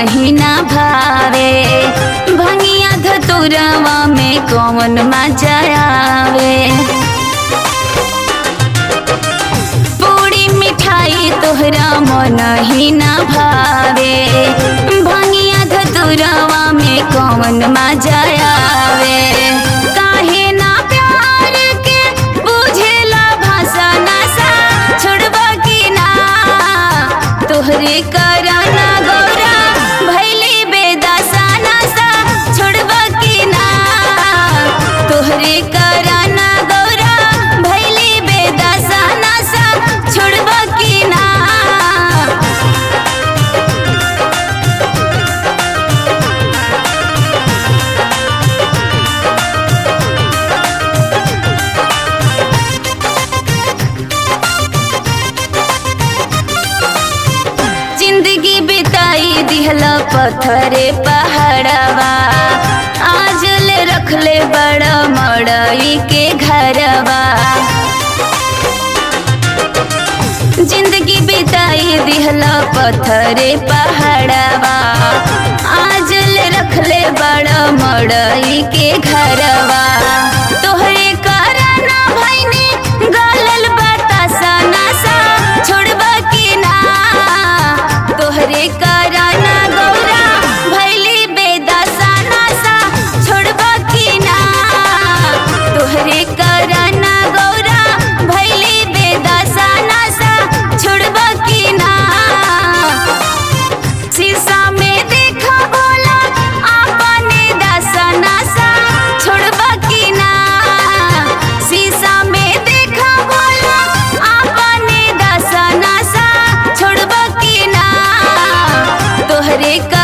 ही ना भावे भंगिया धतुरवा में कौन मजा आवे पूरी मिठाई तोहरा मन ही ना भावे भंगिया धतुरवा में कौन मजा आवे काहे ना प्यार के बुझेला भाषा नशा छोड़बा की ना तोहरे कराना गौरा भैली बेदासा नशा छोड़बा की ना तोहरे कराना गौरा भैली बेदासा नशा छोड़बा की ना जिंदगी बिताई दिहला पत्थरे पहाड़वा आज ले रखले बड़ा मड़ई के घरवा जिंदगी बिताई दिहला पत्थरे पहाड़वा आज ले रखले बड़ा मड़ई के घरवा तोहरे कराना भैनी गलल बतासा नशा छोड़बा की ना तोहरे कराना गौरा भैली बेदासा नशा छोड़बा की ना तोहरे कराना गौरा भैली बेदासा नशा छोड़बा की ना शीशा में देखा बोला आपने दसा नशा छोड़बा की ना शीशा में देखा बोला आपने दसा नशा छोड़बा की ना तोहरे का